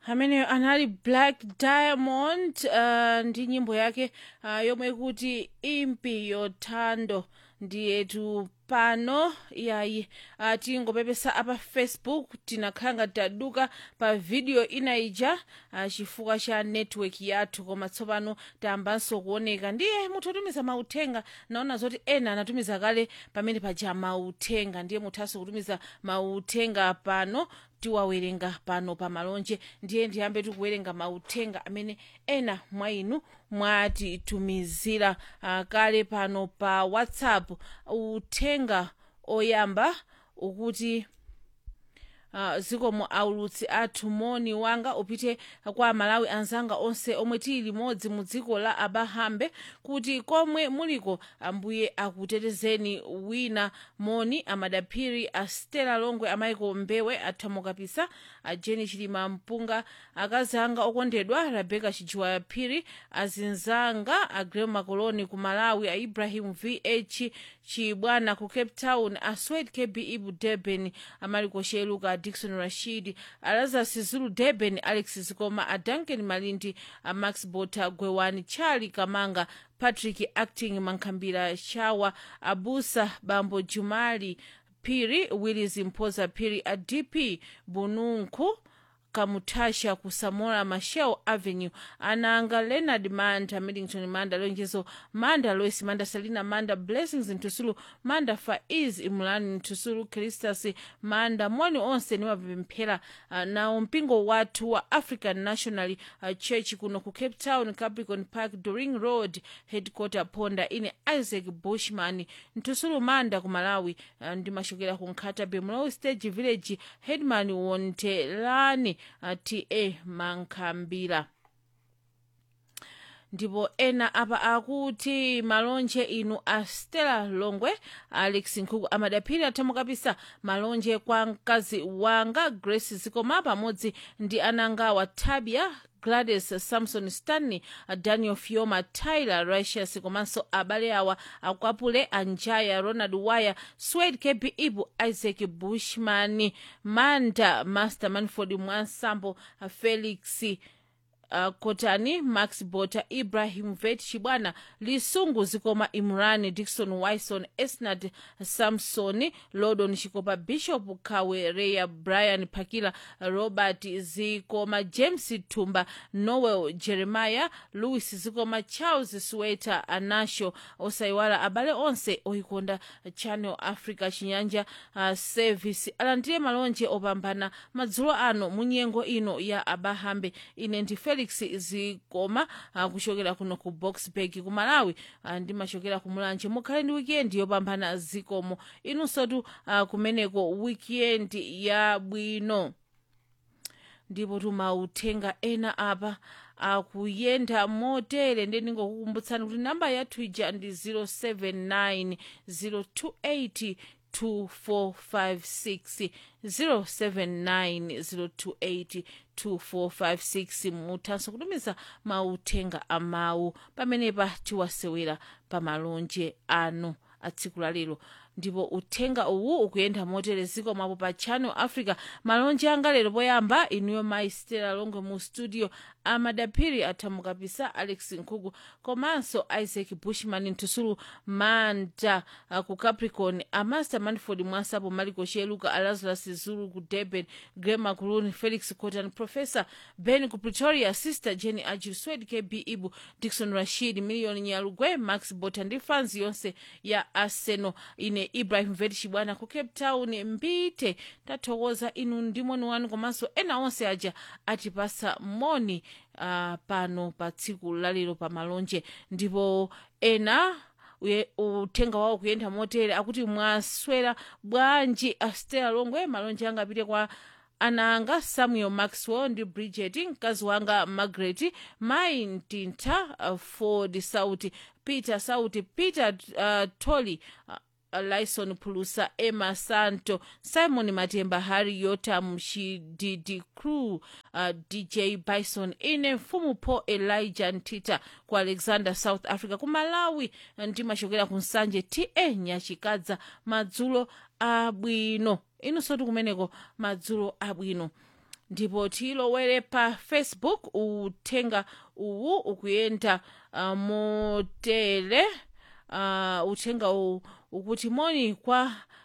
ameneyo anali black diamond uh, ndi nyimbo yake uh, yomwe ikuti impi yothando ndiyetu pano yayi uh, tingopepesa apa facebook tinakhala ngati taduka pa video ina ija uh, chifukwa cha network yathu koma tsopano tayambanso kuoneka ndiye muthu otumiza mauthenga naona zoti ena anatumiza kale pamene paja mauthenga ndiye muthanso kutumiza mauthenga pano tiwawerenga pano pa malonje ndiye ndiyambe tikuwerenga mauthenga amene ena mwa inu mwatitumizira uh, kale pano pa whatsapp uthenga oyamba ukuti Uh, zikomo aulutsi athu moni wanga upite kwa malawi anzanga onse omwe tili limodzi mu dziko la abahambe kuti komwe muliko ambuye akutetezeni wina moni amadaphiri a stela longwe amaiko mbewe athamokapisa a jeni chilima mpunga akazi anga okondedwa rebeka chijiwa phiri azinzanga a grem makoloni ku malawi a ibrahim vh chibwana ku cape town a swed kb ibu durban amaliko sheluka dikson rashid alazas zulu durban alex zikoma a duncan malindi a max bota gwewani charli kamanga patrick acting mankhambira shawa abusa bambo jumali phiri willis mphoza phiri a dp bununku kamutasha ku samora machel avenue ananga leonard manda middington manda lonjezo manda lois manda selina manda blessings ntusulu manda faiz imulani ntusulu cristas manda moni onse niwapemphera uh, nawo mpingo wathu wa african national uh, church kuno ku cape town capricorn park doring road headquarter ponda ine isaac bushman ntusulu manda ku malawi uh, ndimachokera ku nkhata bemlow stage village headman wontelani uh, ta mankhambira ndipo ena apa akuti malonje inu a stella longwe alex nkhuku amadaphiri athamukapisa malonje kwa mkazi wanga grace zikoma pamodzi ndi anangawa tabia gladys samson stanley daniel fioma tyler ricius komanso abale awa akwapule anjaya ronald wire swed kb ibu isaac bushman manda master manford mwansambo felix uh, kotani max bota ibrahim vet chibwana lisungu zikoma imran dikson wison esnad samson lodon chikopa bishop kawereya brian pakila robert zikoma james tumba noel jeremiah louis zikoma charles sweta anasho osaiwala abale onse oikonda channel africa chinyanja uh, service alandire malonje opambana madzulo ano munyengo ino ya abahambe ine ndi felix zikoma uh, kuchokera kuno ku boxburg ku malawi uh, ndimachokera ku mulanje mukhale ndi wikendi yopambana zikomo inunsotu uh, kumeneko wikendi yabwino ndipo tumauthenga ena apa akuyenda motere ndingokukumbutsani kuti namba yathu ija ndi 079 028 2456 079 028 muthanso kutumiza mauthenga amawu pamenepa tiwasewera pa malonje anu a tsiku la lero ndipo uthenga uwu ukuyenda motere zikomapo pa channel africa malonje anga lero poyamba inuyo mayi stela longwe mu studio amadaphiri athamukapisa alex nkhuku komanso isaac bushman ntusulu manda uh, ku capricorn amaster manford mwasapo maliko sheluka alazarus zulu ku durban grema kuluni felix cotan professor ben ku pretoria sister jenny ajil swed kb ibu dikson rashid million nyalugwe max bota ndi fans yonse ya arsenal ine ibrahim vet chibwana ku cape town mbite tathokoza inu ndi moni wanu komanso ena onse aja atipasa moni uh, pano pa tsiku lalero pa malonje ndipo ena uye- uthenga wawo kuyenda motere akuti mwaswera bwanji astela longwe malonje anga apite kwa ana anga samuel maxwell ndi bridget mkazi wanga margaret mai mtintha uh, ford sauti peter sauti peter uh, tolly uh, lyson phulusa emma santo simon matemba harry yotam shididi crew uh, dj bison ine mfumu paul elijah ntita ku alexander south africa ku malawi ndimachokera ku nsanje ta nyachikadza madzulo abwino inunso tikumeneko madzulo abwino ndipo tilowere pa facebook uthenga uwu ukuyenda uh, motere uh, uthenga uwu ukuti moni kwa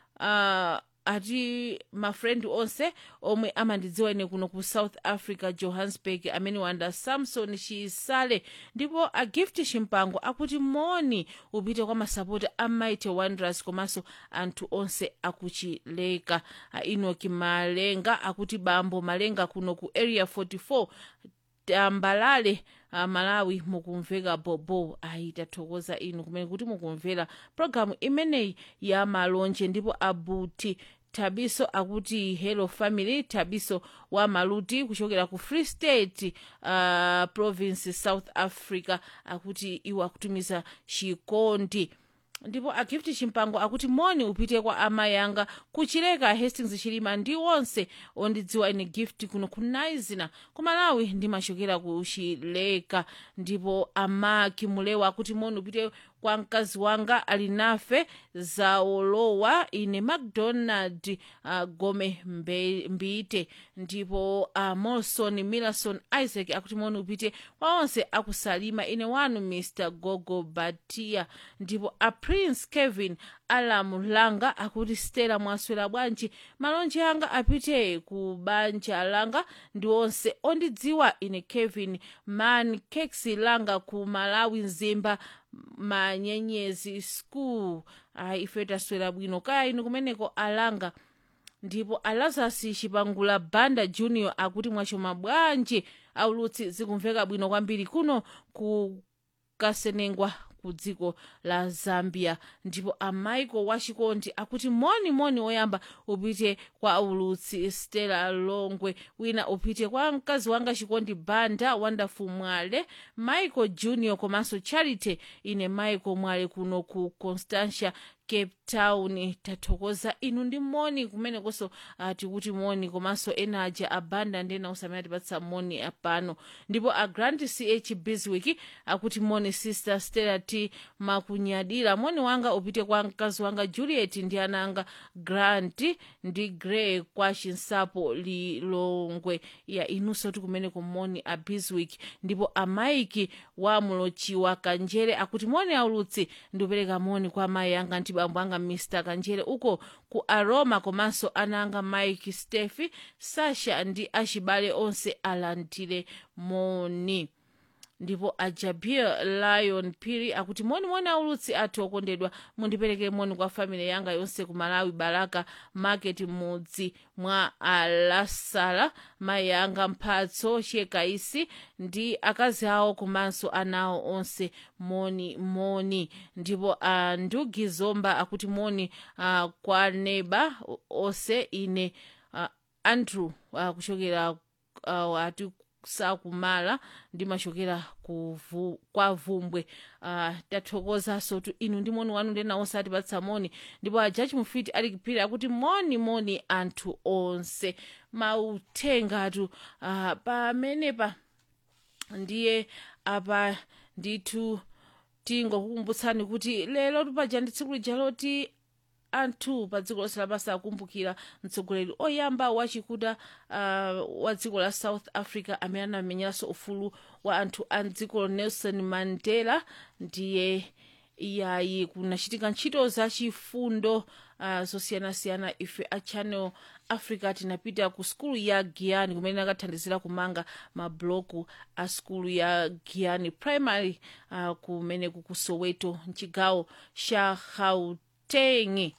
uh, ati mafrendi onse omwe amandidziwa ine kuno ku south africa johannesburg amene wanda samson chisale ndipo a gift chimpango akuti moni upite kwa masapota a mighty wanderers komanso anthu onse akuchileka a enoki malenga akuti bambo malenga kuno ku area 44 tambalale uh, malawi mukumveka bobo ayi tathokoza inu kumene kuti mukumvera pologalamu imeneyi ya malonje ndipo abuti thabiso akuti hello family thabiso wa maluti kuchokera ku free state uh, province south africa akuti iwo akutumiza chikondi ndipo agift chimpango akuti moni upite kwa amayi anga kuchileka hastings chilima ndi onse ondidziwa ine gift kuno kunaizina ku malawi ndimachokera ku chileka ndipo amaki mulewa akuti moni upite kwa mkazi wanga ali nafe zaolowa ine macdonald uh, gome mbe, mbite ndipo uh, molson millerson isaac akuti moni upite kwa onse akusalima ine wanu mr gogo batia ndipo a prince kevin alamu langa akuti stela mwaswera bwanji malonje anga apite ku banja langa ndi onse ondidziwa ine kevin man keksi langa ku malawi mzimba manyenyezi school ayi ife taswera bwino kaya inu kumeneko alanga ndipo alazasi chipangula banda junior akuti mwachoma bwanji aulutsi zikumveka bwino kwambiri kuno kukasenengwa ku dziko la zambia ndipo amaiko wachikondi akuti moni moni oyamba upite kwa aulutsi stella longwe wina upite kwa mkazi wanga chikondi banda wonderful mwale michael junior komanso charity ine michael mwale kuno ku constantia cape town tathokoza inu ndi moni kumenekonso uh, tikuti moni komanso ena aja abanda ndena usamene atipatsa moni apano ndipo a grand ch biswick akuti moni sister stella t makunyadira moni wanga upite kwa mkazi wanga juliet ndi ana anga grant ndi gray kwa chinsapo lilongwe ya inunso tikumeneko moni a biswick ndipo amaiki wa mulochiwa kanjere akuti moni aulutsi ndikupereka moni kwa amayi anga ndi bambo anga mr kanjere uko ku aroma komanso ana anga mike stephi sasha ndi achibale onse alandire moni ndipo ajabir lion piri akuti moni moni aulutsi athu okondedwa mundipereke moni kwa family yanga yonse ku malawi baraka market mudzi mwa alasala mayi anga mphatso chiyekaisi ndi akazi awo komanso anawo onse moni moni ndipo andugi zomba akuti moni uh, kwa neba onse ine uh, andrew uh, kuchokera uh, ati sakumala ndimachokera kuvu, kwa vumbwe uh, tathokozanso tu inu ndi moni wanu ndena onse atipatsa moni ndipo ajaji mufiti ali kphiri akuti moni moni anthu onse mauthengatu uh, pamenepa ndiye apa ndithu tingokukumbutsani kuti lero tupaja ndi tsiku lija loti anthu pa dziko lonse lapansi akumbukira mtsogoleri oyamba wachikuda uh, wa dziko la south africa amene anamenyeranso ufulu wa anthu a dziko nelson mandela ndiye iyayi kunachitika ntchito zachifundo uh, zosiyanasiyana ife a channel africa tinapita ku skulu ya giyani kumene akathandizira kumanga mabloku a skulu ya giyani primary uh, kumeneku ku soweto mchigawo cha gauteng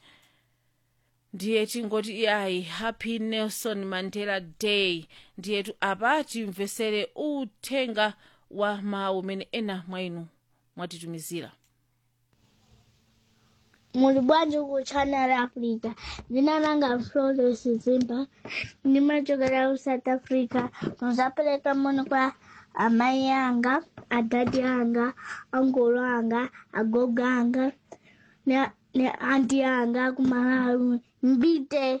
ndiye tingoti iyayi happy nelson mandela day ndiyetu apa timvesere uthenga wa mawu umene ena mwa inu mwatitumizira muli bwanji ku channel africa dzina langa flores zimba ndimachokera ku south africa muzapereka moni kwa amayi anga adadi anga angolo anga agogo anga ne, ne anti anga kumalawi mbite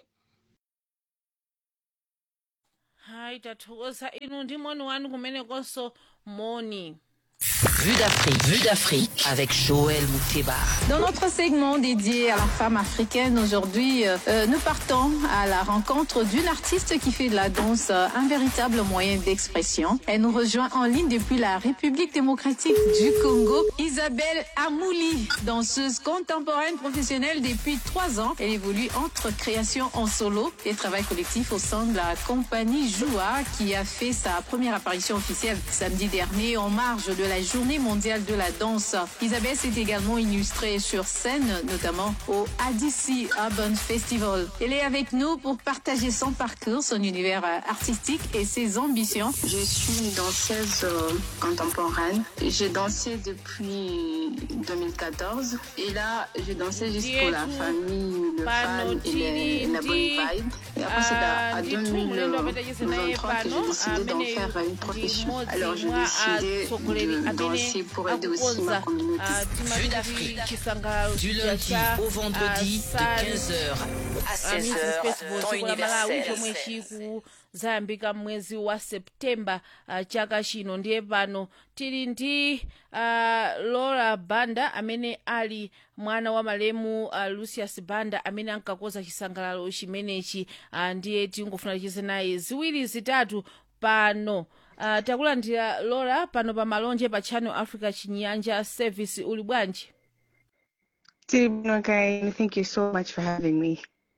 hayi tathokoza inu ndi moni wanu kumenekonso moni Vue d'Afrique. Vue d'Afrique avec Joël Mouteba. Dans notre segment dédié à la femme africaine, aujourd'hui, euh, nous partons à la rencontre d'une artiste qui fait de la danse euh, un véritable moyen d'expression. Elle nous rejoint en ligne depuis la République démocratique du Congo. Isabelle Amouli, danseuse contemporaine professionnelle depuis trois ans. Elle évolue entre création en solo et travail collectif au sein de la compagnie Joua qui a fait sa première apparition officielle samedi dernier en marge de la journée mondiale de la danse. Isabelle s'est également illustrée sur scène, notamment au ADC Urban Festival. Elle est avec nous pour partager son parcours, son univers euh, artistique et ses ambitions. Je suis une danseuse euh, contemporaine. J'ai dansé depuis 2014 et là, j'ai dansé juste pour la famille, le fan et les- la bonne vibe. Et après, c'est à, à 2023 que j'ai décidé d'en faire une profession. Alors, j'ai décidé de danser pour aider aussi ma communauté. Vue d'Afrique. Du lundi au vendredi de 15h à 16h, temps universel. chomwe chikuzayambika mwezi wa septemba uh, chaka chino ndiye pano tili ndi uh, laura banda amene ali mwana wa malemu uh, lucius banda amene ankakoza chisangalalo chimenechi uh, ndiye tingofuna ticheze naye ziwiri zitatu pano uh, takulandira laura pano pa malonje pa channel africa chinyanja service uli bwanji Tibno Guy, thank you so much for having me.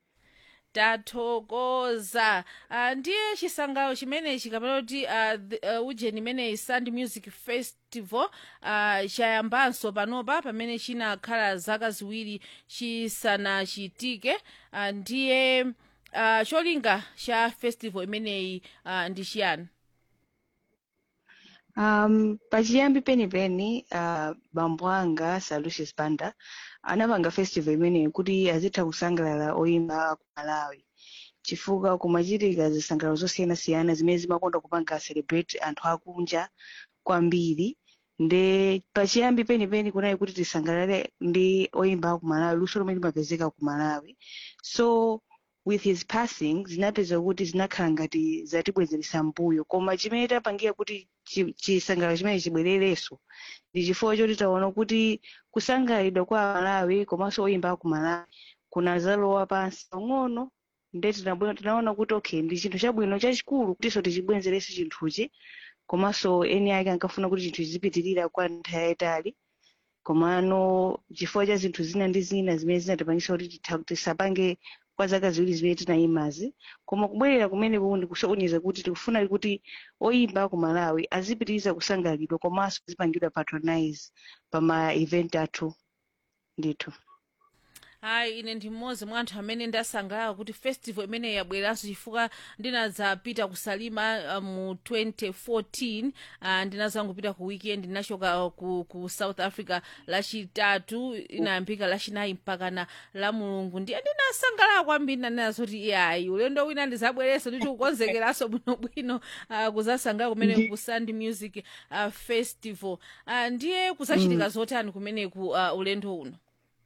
tathokoza uh, ndiye chisangalalo chimenechi kapena kuti uh, the- uh, ujeni imeneyi sound music festival uh, chayambanso panopa pamene chinakhala zaka ziwiri chisanachitike uh, ndiye uh, cholinga cha festival imeneyi uh, ndi chiyani Um, pachiyambi penipeni uh, bambo anga Sir Lucius Banda anapanga festival imeneyi kuti azitha kusangalala oyimba ku Malawi chifukwa kumachitika zisangalalo zosiyanasiyana zimene zimakonda kupanga celebrate anthu akunja kwambiri nde pachiyambi penipeni kunali kuti tisangalale ndi oyimba aku Malawi luso lomwe limapezeka ku Malawi so with his passing zinapeza kuti zinakhala ngati zatibwezeresa mbuyo koma chimene tapangira kuti chi- chisangalalo chimene chibwererenso ndi chifukwa choti taona kuti kusangalidwa kwa malawi komanso oyimba aku malawi kunazalowa pansi pang'ono nde tinabwe- tinaona kuti okay ndi chinthu chabwino chachikulu kutinso tichibwenzerenso chinthuchi komanso eni ake ankafuna kuti chinthu chizipitirira kwa nthawi yayitali komano chifukwa cha zinthu zina ndi zina zimene zinatipangisa kuti titha- tisapange kwa zaka ziwiri zimene tinayimazi koma kubwerera kumeneku ndikusonyeza kuti tikufuna kuti oyimba ku malawi azipitiriza kusangalidwa komanso azipangidwa patronize pa ma event athu ndithu hayi ine ndi mmodzi mwa anthu amene ndasangalala kuti festival imene yabweranso chifukwa ndinadzapita kusalima uh, mu 2014 uh, ndinazangopita ku weekend ndinachoka ku, ku south africa lachitatu inayambika lachinayi mpaka na la mulungu ndiye ndinasangalala kwambiri nanena kuti yayi ulendo wina ndizabwereso nditi kukonzekeranso bwinobwino uh, kuzasangalala kumene ku sound music uh, festival uh, ndiye kuzachitika zotani kumeneku uh, ulendo uno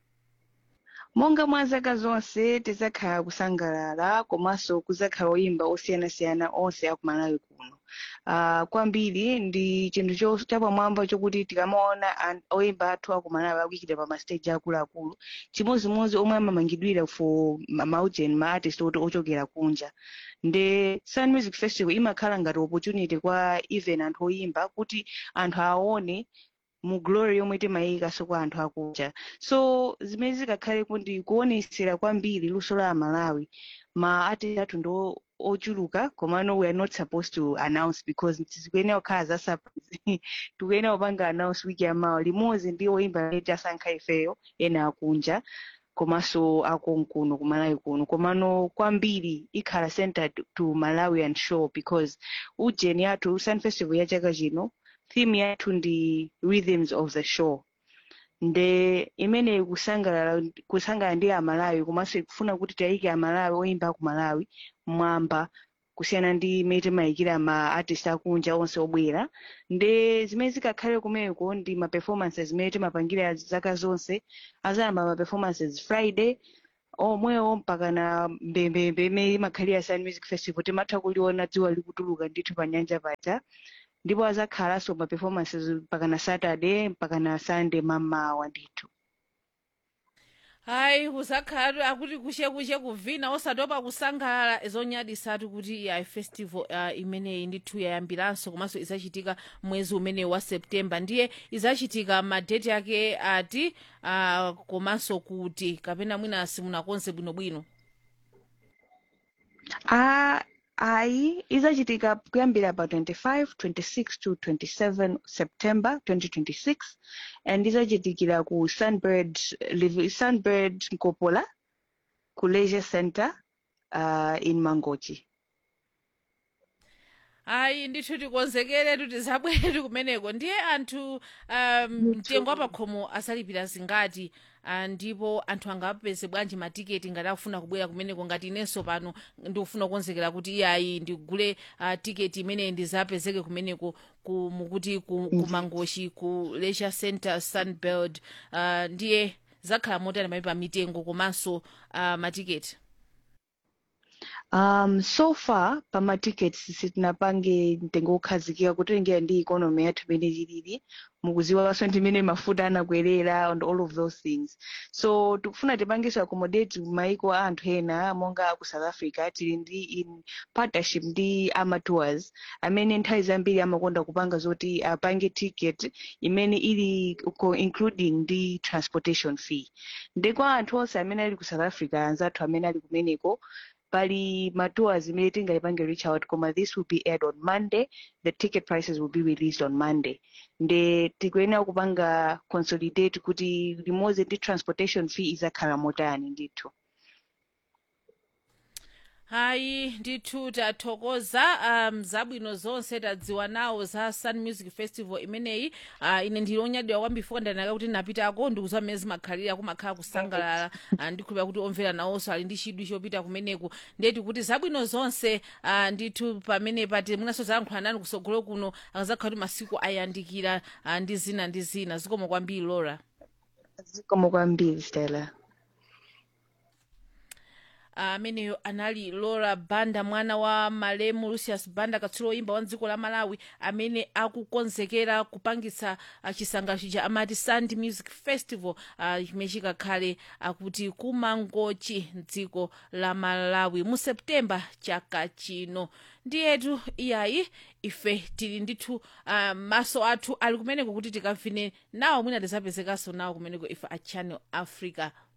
monga mwa zaka zonse tizakhala kusangalala komanso kuzakhala oyimba osiyanasiyana onse aku malawi kuno uh, kwambiri ndi chinthu cho- chapamwamba chokuti tikamaona an- oyimba athu aku malawi akuyikidwa pa mastage akuluakulu chimodzimodzi omwe amamangidwira for ma- maujeni ma artist oti ochokera kunja nde sun music festival imakhala ngati opportunity kwa even anthu oyimba kuti anthu aone mu glory yomwe timayikaso kwa anthu akunja so zimene zikakhale kuti kuonesera kwambiri luso la malawi ma artist athu ndo ochuluka komano we are not supposed to announce because tizikuyenera kukhala za surprise tikuyenera kupanga announce wiki yamawa limodzi ndi oyimba amene tasankha ifeyo ena akunja komanso akonkuno ku malawi kuno komano kwambiri ikhala centered to malawian show because ujeni athu sun festival ya chaka chino theme yathu ndi rhythms of the show nde imene kusangalala kusangalala ndi amalawi komanso ikufuna kuti tiyayike amalawi oyimba aku malawi mwamba kusiyana ndi imene timayikira ma artist akunja onse obwera nde zimene zikakhale kumeneko ndi ma performances zimene timapangira zaka zonse azayamba ma performances friday omwewo mpaka na mbembembe imene imakhalira sun music festival timatha kuliona dziwa likutuluka ndithu pa nyanja paja ndipo azakhalanso ma performances mpaka na saturday mpaka na sunday mamawa ndithu hayi kuzakhala akuti kushe kushe kuvina osatopa kusangalala zonyadisatu kuti ya festival uh, imeneyi ndithu yayambiranso komanso izachitika mwezi umeneyi wa september ndiye izachitika madeti ake ati uh, komanso kuti kapena mwina simunakonze bwinobwino Ah, ayi izachitika kuyambira pa 25 26 to 27 september 2026 and izachitikira ku sunbird Liv- sunbird nkopola ku leisure center uh, in mangochi ayi ndithu tikonzekeretu tizabweretu kumeneko ndiye anthu um, mtengo wapakhomo asalipira zingati uh, ndipo anthu angapeze bwanji matiketi ngati akufuna kubwera kumeneko ngati inenso pano ndikufuna kukonzekera kuti iyayi ndigule uh, tiketi imeneyi ndizapezeke kumeneko ku, mukuti ku, ku mangochi ku leisure center sunbird uh, ndiye zakhala motani mayi pa mitengo komanso uh, matiketi um so far pa ma tickets sitinapange mtengo wokhazikika kutengera ndi economy yathu imene ilili mukuziwanso ndimene mafuta anakwerera and all of those things so tikufuna tipangenso accommodate maiko a anthu ena monga ku south africa tili ndi in partnership ndi ama tours amene nthawi zambiri amakonda kupanga zoti apange ticket imene ili ko- including ndi transportation fee ndekwa anthu onse amene ali ku south africa anzathu amene ali kumeneko pali matours imene tingalipange reach out koma this will be aired on monday the ticket prices will be released on monday nde tikuyenera kupanga consolidate kuti limodzi ndi transportation fee izakhala motani ndithu hayi ndithu tathokoza um, zabwino zonse tadziwa nawo za sun music festival imeneyi uh, ine ndili onyadira kwambiri fuka ndanaka kuti napitako ndikuziwa mmene zimakhalira kumakhala kusangalala uh, ndikhulupira kuti omvera nawonso ali ndi chidwi chopita kumeneku ndeti kuti zabwino zonse uh, ndithu pamene pati mwinanso zayankhula nani kusogolo kuno akazakhala kuti masiku ayandikira uh, ndi zina ndi zina zikomo kwambiri lora zikomo kwambiri stella ameneyo anali laura banda mwana wa malemu lucius banda katswiri woyimba wa dziko la malawi amene akukonzekera kupangitsa uh, chisangalalo chija amati sand music festival uh, chimene chikakhale akuti kumangochi mdziko la malawi mu septemba chaka chino ndiyetu iyayi ife tili ndithu uh, maso athu ali kumeneko kuti tikavine nawo mwina tizapezekanso nawo kumeneko ife a channel africa